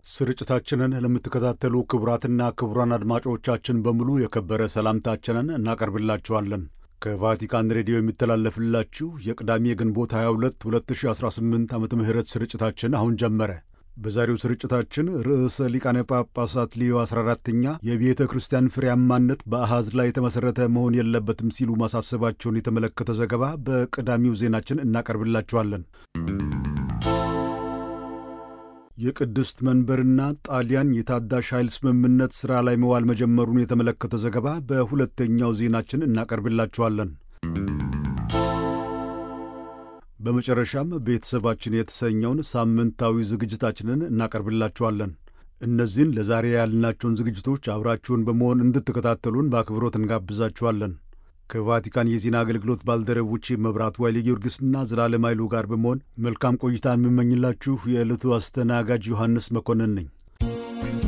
ስርጭታችንን ለምትከታተሉ ክቡራትና ክቡራን አድማጮቻችን በሙሉ የከበረ ሰላምታችንን እናቀርብላችኋለን። ከቫቲካን ሬዲዮ የሚተላለፍላችሁ የቅዳሜ ግንቦት 22 2018 ዓመተ ምህረት ስርጭታችን አሁን ጀመረ። በዛሬው ስርጭታችን ርዕሰ ሊቃነ ጳጳሳት ሊዮ 14ኛ የቤተ ክርስቲያን ፍሬያማነት በአሃዝ ላይ የተመሠረተ መሆን የለበትም ሲሉ ማሳሰባቸውን የተመለከተ ዘገባ በቀዳሚው ዜናችን እናቀርብላችኋለን። የቅድስት መንበርና ጣሊያን የታዳሽ ኃይል ስምምነት ሥራ ላይ መዋል መጀመሩን የተመለከተ ዘገባ በሁለተኛው ዜናችን እናቀርብላችኋለን። በመጨረሻም ቤተሰባችን የተሰኘውን ሳምንታዊ ዝግጅታችንን እናቀርብላችኋለን። እነዚህን ለዛሬ ያልናቸውን ዝግጅቶች አብራችሁን በመሆን እንድትከታተሉን በአክብሮት እንጋብዛችኋለን። ከቫቲካን የዜና አገልግሎት ባልደረቦቼ መብራቱ ኃይሌ ጊዮርጊስና ዘላለም ኃይሉ ጋር በመሆን መልካም ቆይታ የምመኝላችሁ የዕለቱ አስተናጋጅ ዮሐንስ መኮንን ነኝ።